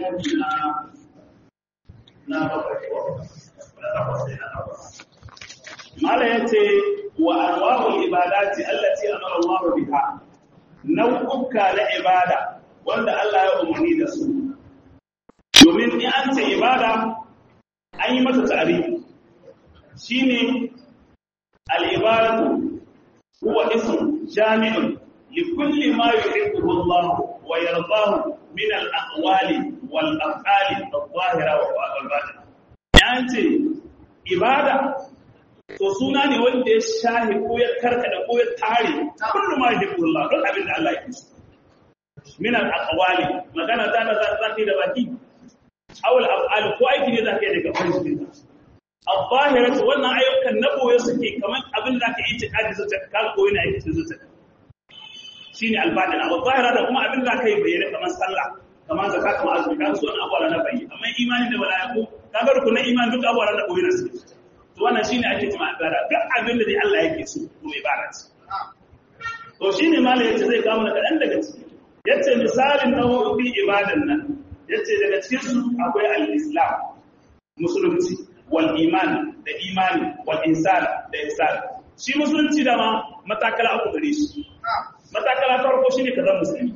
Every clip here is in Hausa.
shafi na na bakwai na takwas ne na takwas mala yace wa anwa'ul ibadati allati amara Allah biha nau'uka na ibada wanda Allah ya umarni da su domin in an ce ibada an yi mata ta'arifi shine al-ibadatu huwa ism jami'un li kulli ma yuhibbu Allah wa yardahu min al-aqwali wal af'ali adh-dhahira wa al-batina yace ibada to suna ne wanda ya shahi ko ya karkada ko ya tare kullu ma yuhibbu Allah don abin da Allah ya so min al-aqwali magana ta da za ta da baki awal af'al ko aiki ne zaka yi daga farji al-zahiratu wannan ayyukan na boye suke kamar abin da ka yi tikadi zuciya ka koyi na aiki zuciya shine al-batin al-zahira da kuma abin da ka yi bayyana kamar sallah kamar zakka kamar azumi ka so wannan abuwa na bayi amma imani da malaiku ka ga rukunin imani duk abuwa na koyi na su to wannan shine ake cewa ibada duk abin da dai Allah yake so to ibada ce to shine malai yace zai kawo mana kadan daga ciki yace misalin nau'o'in ibadan nan yace daga cikin su akwai al-islam musulunci wal iman da imani wal insan da insan shi musulunci da ma matakala uku gare shi matakala farko shine ka zama musulmi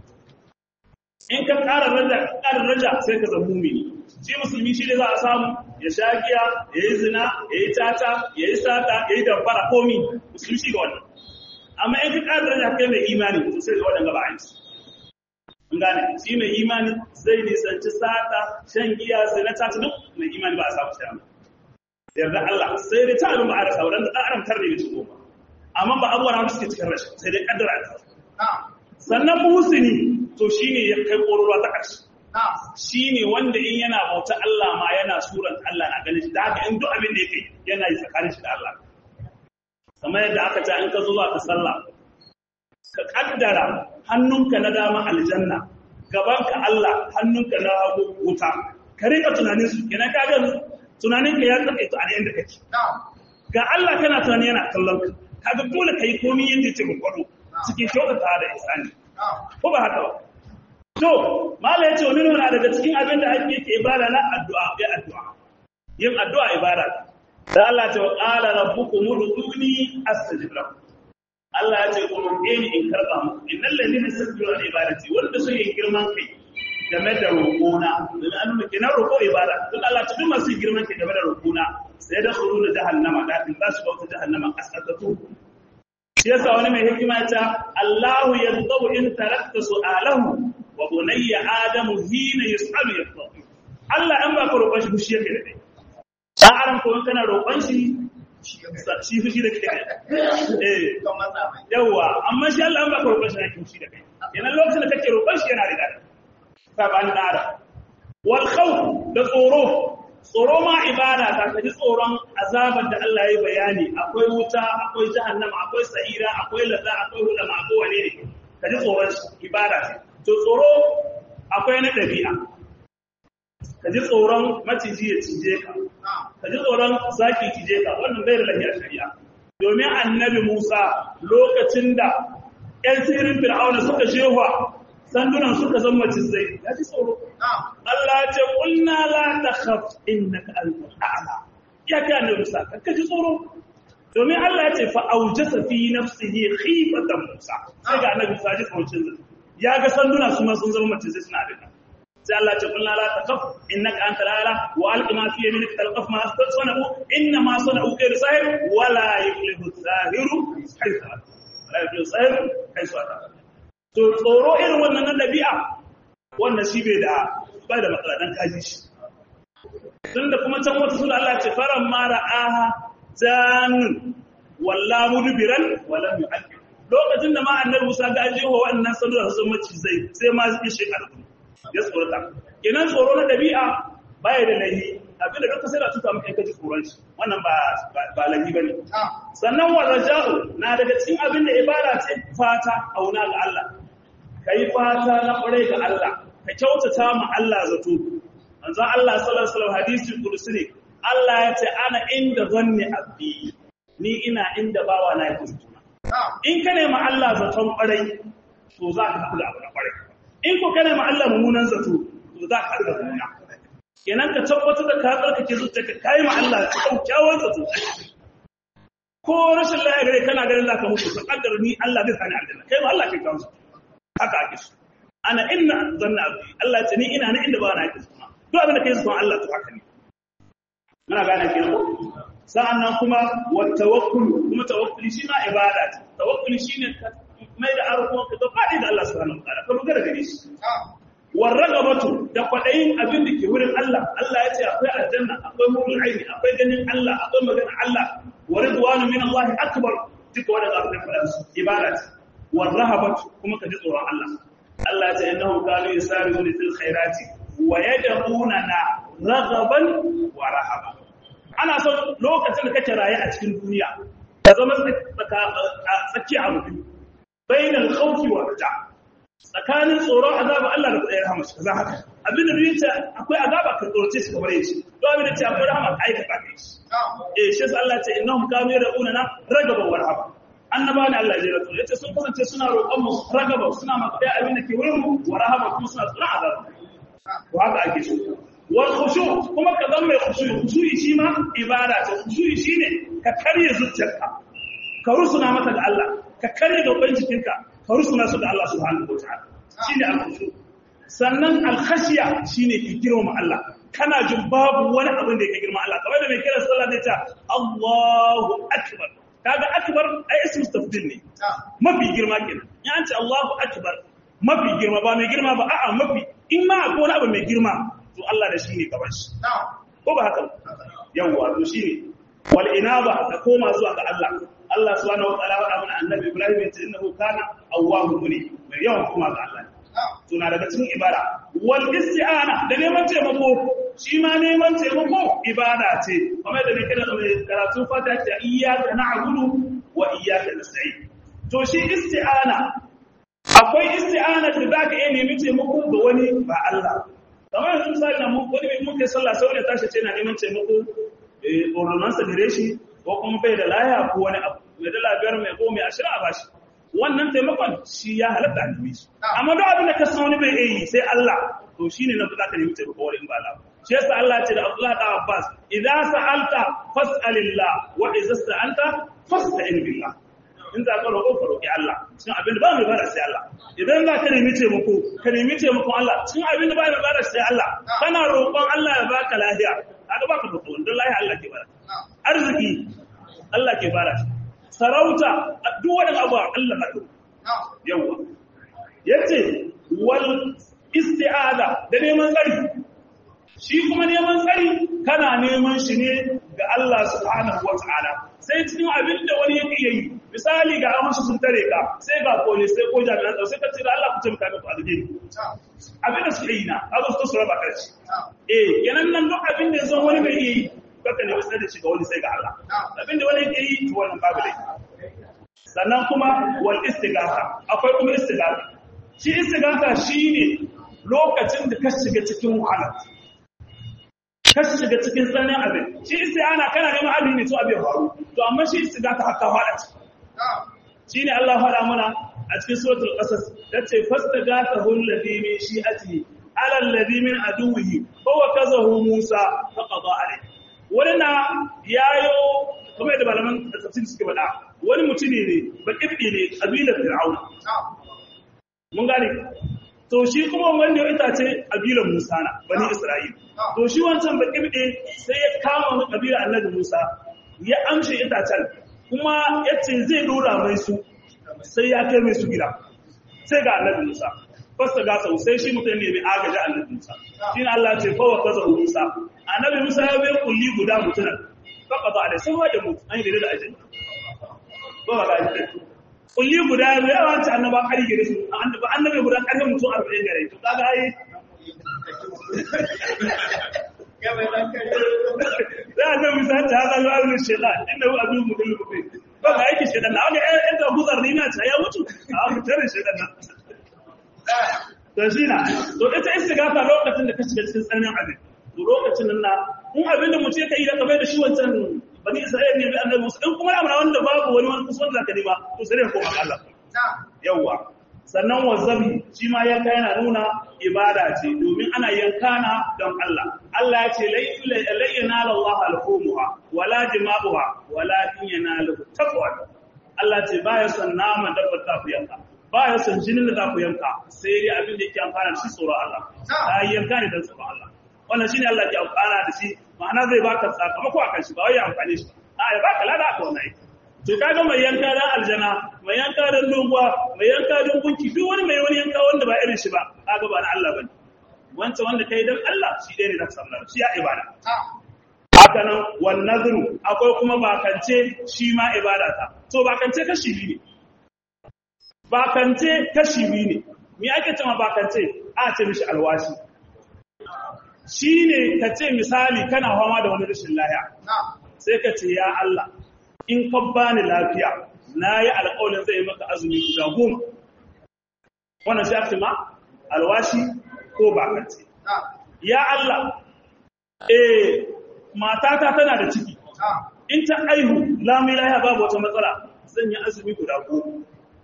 in ka ƙara raja ƙara raja sai ka zama mumini shi musulmi shi ne za a samu ya sha giya ya yi zina ya yi tata ya yi sata ya yi damfara komi musulmi shi ga wannan amma in ka ƙara raja kai mai imani to sai ga waɗanda ba a yi gane shi mai imani zai nisanci sata shan giya zina ta duk mai imani ba a samu shi amma yarda Allah sai dai ta abin ba a rasa wadanda ɗan adam tarne mutu goma amma ba abubuwa na suke cikin rashin sai dai kaddara ta sannan muhsini to shine ya kai ƙororuwa ta ƙarshe shine wanda in yana bauta Allah ma yana suran Allah na ganin shi da haka in duk abin da yake yana yi tsakanin shi da Allah kamar yadda aka ce in ka zo zuwa ka sallah ka kaddara hannunka na dama aljanna gabanka Allah hannunka na hagu wuta ka rika tunanin su kenan ka ga tunanin ka ya tsake to a inda kake ga Allah kana tunani yana kallon ka kaga dole kai komai yanda yake gwado cikin kyautata da isani ko ba haka ba to mala yace wani nuna daga cikin abin da ake yake ibada na addu'a ya addu'a yin addu'a ibada da Allah ta wa qala rabbukum ud'uni astajib lakum Allah ya ce ku roƙe ni in karɓa muku innal ladina yastakbiruna an ibadati wanda suke girman kai game da roƙona dan an nuna kenan roƙo ibada dan Allah ta duk masu girman kai game da roƙona sai da khuru da jahannama da in za su ga wata jahannama kasatatu shi yasa wani mai hikima ya ce Allahu yadhabu in tarakta su'alahu wa bunayya adamu hina yas'alu yadhabu Allah an ba ka roƙon shi fushi yake da kai dan aran ko kana roƙon shi shi fushi da kai eh yawa amma shi Allah an baka roƙon shi yake fushi da kai yana lokacin da kake roƙon shi yana da saban dara wal khawf da tsoro tsoro ma ibada ta kaji tsoron azabar da Allah ya bayani akwai wuta akwai jahannama akwai sa'ira akwai laza akwai hulama akwai wane ne kaji tsoron ibada to tsoro akwai na dabi'a kaji tsoron maciji ya cije ka ka ji tsoron zaki cije ka wannan bai da lahiyar shari'a domin annabi Musa lokacin da ƴan sirin fir'auna suka shewa sandunan suka zama cizai ya ji tsoro Allah ya ce qulna la takhaf innaka antal a'la ya ga annabi Musa ka ji tsoro domin Allah ya ce fa aujasa fi nafsihi khifatan Musa sai ga annabi Musa ji tsoro cizai ya ga sanduna su ma sun zama cizai suna da sai Allah ce kullu la taqaf innaka anta la wa alqi ma fi yaminika talqaf ma sana'u inna ma sana'u kayru sahir wa la yuflihu sahiru haythu la yuflihu sahiru haythu ata to tsoro irin wannan na dabi'a wannan shi bai da bai da matsala dan kaji shi tunda kuma can wata sura Allah ce faran mara aha janun walla mudbiran wa lam yu'aqib lokacin da ma annabi Musa ga ajewa wannan sandura su zama cizai sai ma zai shi karbu ya tsorata kenan tsoro na dabi'a baya da lahi abinda duka sai da tuta maka kaji tsoron shi wannan ba ba lahi bane sannan wa raja'u na daga cikin abin da ibada ce fata auna ga Allah kai fata na kware ga Allah ka kyautata ma Allah zato manzo Allah sallallahu alaihi wasallam hadisi kursi ne Allah ya ce ana inda zanni abdi ni ina inda bawa na yake in ka nema Allah zaton kwarai to za ka kula abu na kwarai in ko kana ma Allah mummunan zato to za ka haɗu da duniya kenan ka tabbatar da ka tsarkake zuciyarka ka yi ma Allah kyakkyawan zato ko rashin lafiya gare kana ganin za ka mutu ka kaddara ni Allah zai sani aljanna kai ma Allah kai kawo haka ake so ana inna zanna abdi Allah ce ni ina na inda ba na yake so duk abin da kai son Allah to haka ne muna gane kenan ko sa'annan kuma wa tawakkul kuma tawakkuli shi ma ibada ce tawakkuli shine ka mai da arko ka fadi da Allah subhanahu wa ta'ala ka dogara gare shi war ragabatu da kwadayin abin da ke wurin Allah Allah ya ce akwai aljanna akwai murul aini akwai ganin Allah akwai magana Allah wa ridwanu min Allah akbar duka wannan abin da fara ibada ce war rahabatu kuma ka ji tsoron Allah Allah ya ce innahum kanu yusari'una fil khairati wa yad'unana raghaban wa rahaban ana son lokacin da kake raye a cikin duniya ka zama tsakiya a mutum bainal khawfi wa raja tsakanin tsoron azaba Allah da kudai rahama kaza haka abin da duniya akwai azaba ka tsorace shi kamar yace to abin da ce akwai rahama ka aikata kai shi eh shi Allah ya ce innahum kanu yad'una na ragaba wa rahaba annaba ne Allah ya rasu yace sun kasance suna roƙon mu ragaba suna maka abin da ke wurin mu wa rahaba kuma suna tsoron azaba to haka ake so wal khushu kuma ka zama mai khushu khushu shi ma ibada ce khushu shine ka karye zuciyarka ka rusuna mata ga Allah ka karye gaban jikinka ka rusuna su ga Allah subhanahu wataala shine al khushu sannan al khashiya shine ki girma Allah kana jin babu wani abin da yake girma Allah kamar da mai kira sallah zai ce Allahu akbar kaga akbar ai ismu tafdil ne mafi girma kenan ya ce Allahu akbar mafi girma ba mai girma ba a'a mafi in ma akwai wani abu mai girma to Allah da shi ne gaban shi ko ba haka yawwa to shi ne wal inaba da koma zuwa ga Allah Allah subhanahu wa ta'ala wa amana annabi Ibrahim ya ce innahu kana awwabu ne mai yawan koma ga Allah to na daga cikin ibada wal isti'ana da neman taimako shi ma neman taimako ibada ce kamar da kira karatu fata ce iyyaka na'budu wa iyyaka nasta'in to shi isti'ana akwai isti'ana da zaka iya nemi taimako ga wani ba Allah kamar yanzu misali na mu wani mai muke sallah sai wani tashi ce na neman taimako eh ordonansa gare shi ko kuma bai da laya ko wani abu mai dala biyar mai goma mai ashirin a bashi wannan taimakon shi ya halatta a nemi shi amma duk abin da ka san wani bai yi sai Allah to shine na za ka nemi taimako wani ba Allah shi yasa Allah ce da Abdullah da Abbas idza sa'alta fas'alillah wa idza sta'anta fasta'in billah in za ka roƙo ka roƙi Allah cikin abin da ba mai bada sai Allah idan za ka nemi taimako ka nemi taimakon Allah cikin abin da ba mai bada sai Allah kana roƙon Allah ya baka lafiya kaga baka roƙo don lafiya Allah ke bada arziki Allah ke bada sarauta duk wani abu Allah na roƙo yawa yace wal isti'ada da neman tsari shi kuma neman tsari kana neman shi ne ga Allah subhanahu wa ta'ala sai cikin abin da wani yake yi misali ga amshi sun tare ka sai ga police sai ko jami'an tsaro sai ka ce da Allah ku taimaka muku alheri abin da suke yi na azu su raba karshe eh kenan nan duk abin da yanzu wani bai yi kaka ne wasu da shi ga wani sai ga Allah abin da wani yake yi to wannan babu dai sannan kuma wal istighatha akwai kuma istighatha shi istighatha shine lokacin da ka shiga cikin wahala ka shiga cikin tsananin abin shi isti'ana kana neman abin ne to abin faru to amma shi istighatha haka fara ci shine Allah faɗa mana a cikin suratul qasas yace fastagathahu alladhi min shi'atihi ala alladhi min aduwwihi fa wakazahu Musa fa qada alayhi wani na yayo kamar da malaman tafsir suke faɗa wani mutune ne ba kibbi ne kabilar fir'auna mun gane to shi kuma wanda ya itace kabilar Musa na bani Isra'il to shi wancan ba kibbi sai ya kama wani kabilar annabi Musa ya amshe itacen kuma yace zai dora mai su sai ya kai mai su gida sai ga annabi Musa fasta ga sau sai shi mutum ne mai agaji annabi Musa shi ne Allah ce fawa kaza Musa annabi Musa ya bai kulli guda mutunan faka ba da sai wajen mutu an yi da ajin ba ba ga kulli guda ya bai yawa ta annaba kari gare su annabi guda karfin mutum arba'in gare to kaga ai za a zai misali ta haka zuwa wani shaitan inda hu abin mu dole mutum ba ga aiki shaitan na wani ɗan da guzar ni na ta ya mutu a fitar shaitan na to shi na to ita istighatha lokacin da ka shiga cikin tsananin abin to lokacin nan na in abin da mutum ya yi da kamar da shi wancan bani isra'ila ne bai annabi musa in kuma amana wanda babu wani wani kusa da ka ba to sai ka koma Allah yawwa sannan wazabi shi ma yanka yana nuna ibada ce domin ana yanka na don Allah Allah ya ce lai yanala Allah alhumuha wala dima'uha wala in yanalu taqwa Allah ce baya son naman dabbar ta ku yanka baya son jinin da za ku yanka sai dai abin da yake amfana da shi tsoron Allah ta yanka ne don tsoron Allah wannan shine Allah ke amfana da shi ma'ana zai baka sakamako akan shi ba wai ya amfane shi a ya baka lada aka wannan aiki to kaga mai yanka dan aljana mai yanka dan doguwa mai yanka dan gunki duk wani mai wani yanka wanda ba irin shi ba kaga ba na Allah bane wancan wanda kai dan Allah shi dai ne da sallah shi ya ibada haka nan wan nazru akwai kuma bakance shi ma ibada ta to bakance kashi biyu ne bakance kashi biyu ne me ake cewa bakance a ce mishi alwashi shine ka ce misali kana fama da wani rashin lafiya sai ka ce ya Allah in ka bani lafiya na yi alƙawarin zai maka azumi guda goma wannan shi ake ma alwashi ko bakance ya Allah eh matata tana da ciki in ta aihu lamu lahiya babu wata matsala zan yi azumi guda goma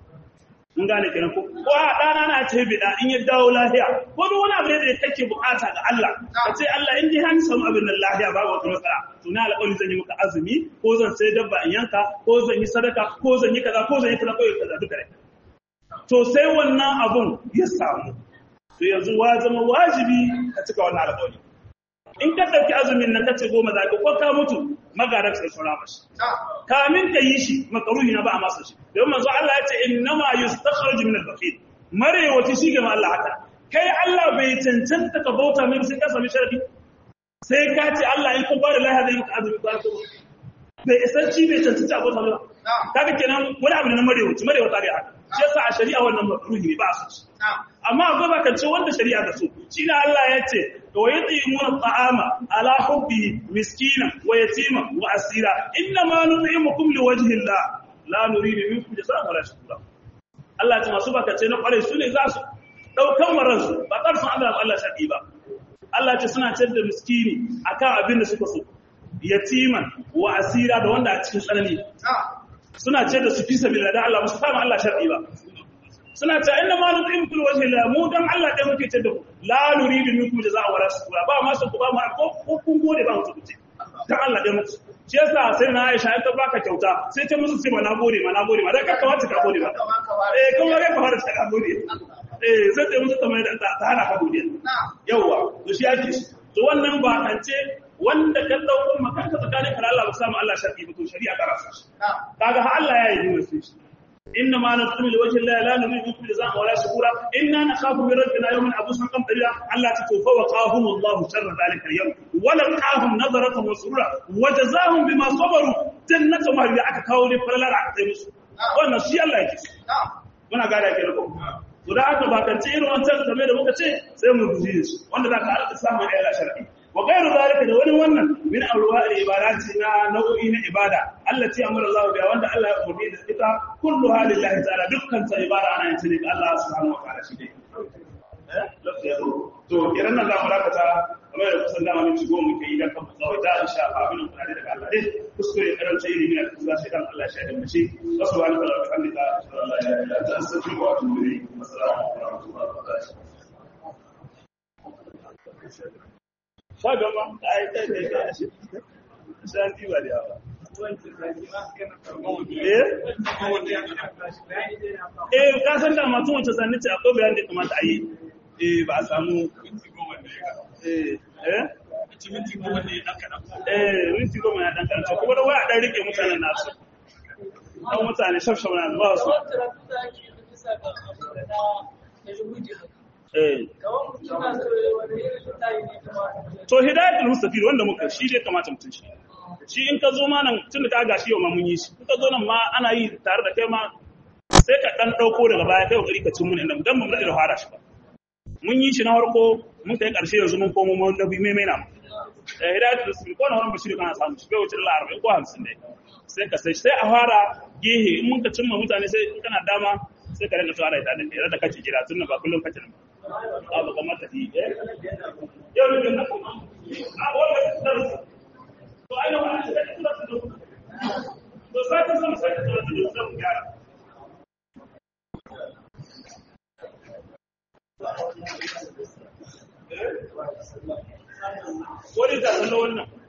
mun gane kenan ko ko a dana na ce bida in ya dawo lahiya ko duk wani abu ne da kake bukata ga Allah ka ce Allah in dai han samu abin nan lahiya babu wata matsala to na alƙawari zan yi maka azumi ko zan sai dabba in yanka ko zan yi sadaka ko zan yi kaza ko zan yi kaza ko yi kaza duka dai to sai wannan abun ya samu to yanzu wa zama wajibi ka cika wannan alƙawari in ka ɗauki azumin nan kace goma za ka ko ka mutu magarar sai sura mashi kamin ka yi shi makaruhi na ba a masa shi don manzo Allah ya ce innama yustakhraj min al-baqil marewaci shi ga Allah haka kai Allah bai cancanta ka bauta mai sai ka sami sharadi sai ka ce Allah in kun bada lahiya zai maka azumi ba ko bai isanci bai cancanta bauta mai kaga kenan wani abu ne na marewaci marewaci ne haka shi yasa a shari'a wannan makaruhi ne ba a so amma akwai bakance wanda shari'a ta so shi ne Allah ya ce wa yut'imuna at'ama ala hubbi miskina wa yatima wa asira inna ma nut'imukum liwajhi Allah la nuridu minkum jazaa'an wala shukura Allah ya ce masu bakance na kware su ne za su daukan maransu ba karfin Allah Allah shadi ba Allah ya ce suna ciyar da miskini akan abin da suka so yatiman wa asira da wanda a cikin tsanani suna ciyar da su fi sabila da Allah musu fama Allah shadi ba suna ta inda ma nutsim kul wajhi la mu dan Allah dai muke tada ku la nuridu minkum jazaa wala shukura ba ma su ku ba mu ko kun gode ba mu tuce dan Allah dai muku shi yasa sai na Aisha ta baka kyauta sai ta musu sai ma na gode ma na gode ma dan ka kamata ka gode ba eh kuma ga ka fara ta gode eh sai ta musu kamar da ta hana ka gode yawa to shi yake to wannan ba kance wanda ka dauko makanka tsakanin ka Allah ba samu Allah sharri ba to shari'a ta rasa shi kaga ha Allah ya yi musu shi إنما نطعم لوجه الله لا نريد منكم جزاء ولا شكورا إنا نخاف من ربنا يوما عبوسا قمطريرا ألا تتوفى وقاهم الله شر ذلك اليوم ولقاهم نظرة وسرورا وجزاهم بما صبروا جنة ما هي aka kawo ne falala aka kai musu wannan shi Allah yake muna gada ke ko to da aka bakance irin wancan game da muka ce sai mu guji shi wanda za ka alƙa samun ayyala shar'i wa gairu zalika da wani wannan min awruwa'il ibadati na nau'i na ibada allati amara Allah biya wanda Allah ya umarni da ita kullu halillahi ta'ala dukkan ta ibada ana yin ta ne ga Allah subhanahu wa ta'ala shi dai eh lafiya to kiran nan za mu dakata kamar da kusan dama minti goma muke yi dan kan tsawai da insha Allah abin da kuna daga Allah dai kuskure karanta ilimi na kusa shi dan Allah ya shaida mu shi subhanahu wa ta'ala alhamdulillah sallallahu alaihi wa sallam astaghfiruka wa atubu ilayk assalamu alaikum wa rahmatullahi wa barakatuh shagama a yi ɗaya ɗaya ɗaya shi shan ɗiba da yawa eh ka san da masu wancan sanni ce akwai bayan da ya kamata a yi eh ba a samu eh eh eh minti goma ya ɗan karanta kuma da waya ɗan rike mutanen nasu ɗan mutane shafshaf na ba su To hidayatul mustafid wanda muka shi dai kamata mutun shi. Shi in ka zo ma nan tun da ka gashi yau ma mun yi shi. In ka zo nan ma ana yi tare da kai ma sai ka dan dauko daga baya kai kokari ka cin mun inda dan mun da fara shi ba. Mun yi shi na farko mun kai karshe yanzu mun komo mun da bi mai mai na. Eh hidayatul mustafid ko na wannan bashiri kana samu shi bai wuce Allah 40 ko 50 dai. Sai ka sai sai a fara gehe in mun ka cimma mutane sai in kana dama sai ka rinka tsara ita da da kake jira tun ba kullum kake nan ba ba kamar ta yi eh yau ne na kuma a wannan darasi to ai wannan sai ka tsara da to sai ka san sai ka tsara da gyara ko da ta kallo wannan